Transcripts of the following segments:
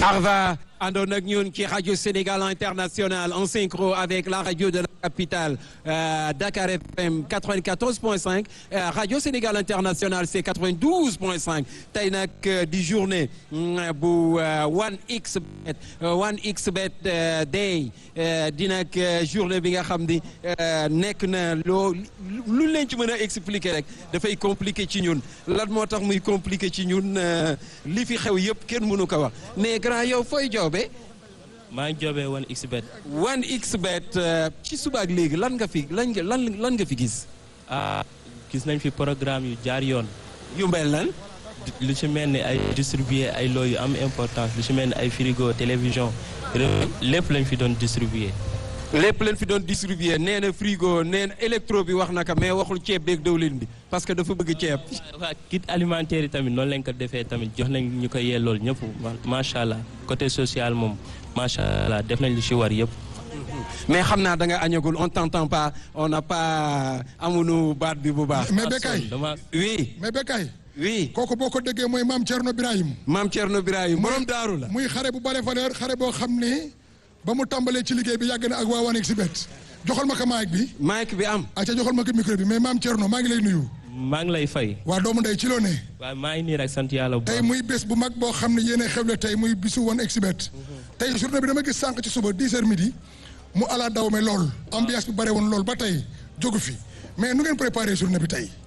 Arva àndoon ak ñun ci rajo Sénégal International en synchro avec la radio de la capitale euh, Dakar FM 94.5 euh, radio Sénégal International c'est 92.5 tey nag di journée bu 1xBet 1xBet day di nag journée bi nga xam ni nekk na loo lu leen ci mën a expliquer rek dafay compliqué ci ñun lan moo tax muy compliqué ci ñun li fi xew yëpp kenn mënu ko wax mais grand yow fooy joobe maa ngi joobee 1xBet. 1xBet ci suba ak léegi lan nga fi lan nga lan lan nga fi gis. ah gis nañ fi programme yu jaar yoon. yu mbel lan. lu ci mel ni ay distribuer ay loo yu am importance lu ci mel ni ay frigo télévision lépp lañ fi doon distribuer. lépp leen fi doon distribuer nee na frigo nee na électro bi wax naka mais waxul ceeb beeg dawlin bi parce que dafa bëgg ceeb. waa kit alimentaire yi tamit noonu lañ ko defee tamit jox nañ ñu ko yellool ñëpp macha allah côté social moom macha allah def nañ lu ci war yëpp. mais xam naa da nga añagul on t'entend pas on n'a pas amuñu baat bi bu baax. mais Bekay dama oui mais Bekay oui. kooku boo ko déggee mooy maam Thierno Birahim maam Thierno Birahim borom daaru la. muy xare bu bare valeur xare boo xam ne ba mu tàmbalee ci liggéey bi yàgg na ak waa 1xBet joxal ma ko mic bi mic bi am. acca joxal ma ko micro bi mais maam Thierno maa ngi lay nuyu maa ngi lay fay. waa doomu ndey ci loo ne waaye maa ngi nii rek sant yàlla bu tey baax. muy bés bu mag boo xam ne yéene xewle tey muy bisu 1xBet tey journée bi dama gis sànq ci suba 10 heures midi mu ala daw me lool ambiance bi bare woon lool ba tey jógu fi mais nu ngeen préparé journée bi tey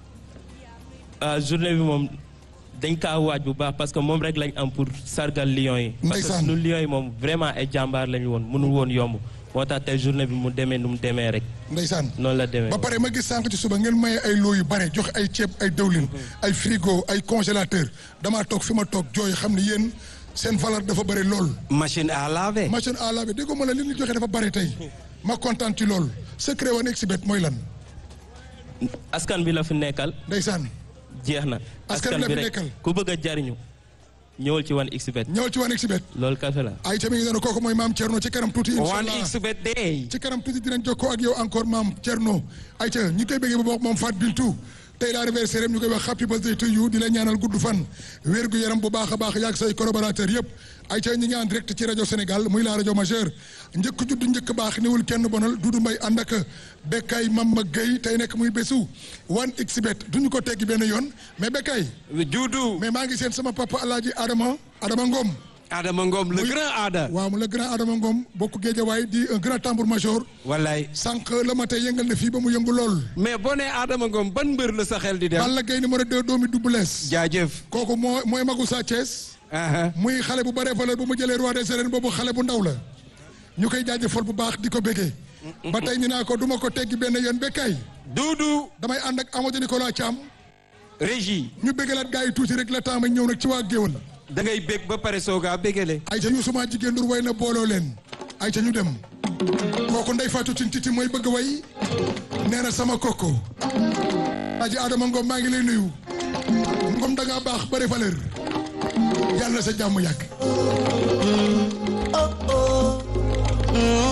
ah journée bi moom dañ kaa waaj bu baax parce que moom rek lañ am pour sargal lions yi. parce que Ndeysaan. sunu lions yi moom vraiment ay jàmbaar lañu woon mënul woon yomb moo tax tey journée bi mu demee nu mu demee rek ndeysaan noonu la demee. ba pare ma gis sànq ci suba ngeen maye ay loo yu bare jox ay ceeb ay dëwlin ay frigo ay congélateur damaa toog fi ma toog jooy xam ne yéen seen valeur dafa bare lool machine à laver. machine à laver dégg ma la li ñu joxe dafa bare tey ma kontaan ci lool secret 1xBet mooy lan askan bi la fi nekkal ndeysaan jeex na. Askan bi la fi rek nekkal. ku bëgg a jariñu ñëwal ci 1xBet. ñëwal ci 1xBet loolu kafe la. ay tamit ngi doon kooku mooy maam Thierno ci kanam tuuti incha allah 1xBet day. ci kanam tuuti dinañ jokkoo ak yow encore maam Thierno ay ca ñi koy bëggee ba bokk moom Fat Bintou tey la anniversaire am ñu koy wax happy birthday to you di la ñaanal gudd fan wér gu yaram bu baax a baax yaag say collaborateur yëpp ay ca ñi ngi en direct ci rajo Sénégal muy la rajo majeure njëkk judd njëkk baax niwul kenn bonal Doudou Mbaye ànd ak Bekay Mama Gueye tey nekk muy bésu 1xBet duñu ko teggi benn yoon mais Bekay Doudou. mais maa ngi seen sama papa Alaaji Adama Adama Ngom Adama Ngom le grand Ada. waaw mu le grand Adama Ngom bokk Géejawaay di un grand tambour major wallaay. sànq la ma tey yëngal na fii ba mu yëngu lool. mais boo nee Adama Ngom ban mbër la sa xel di dem. Balla Gaye numéro 2 doomi Double Less. jaajëf. kooku moo mooy magu Sa Thiès. aha muy xale bu bare valeur bu mu jëlee roi des arènes boobu xale bu ndaw la. ñu koy jaajëfal bu baax di ko béggee. ba tey ñu naa ko du ma ko teggi benn yoon bekkaay. Doudou. damay ànd ak Amadou Nicolas Thiam. régie. ñu béggalaat gars yi tuuti rek la temps ma ñëw nag ci waa Géwal. da ngay bég ba pare soogaa bégale. ay ca ñu suma jigéen dur way na booloo leen. ay ca ñu dem. kooku ndey Fatou Tine Titi mooy bëgg way. nee na sama koko. aji Adama Ngom maa ngi lay nuyu. Ngom da ngaa baax bare valeur. yàlla na sa jàmm yàgg.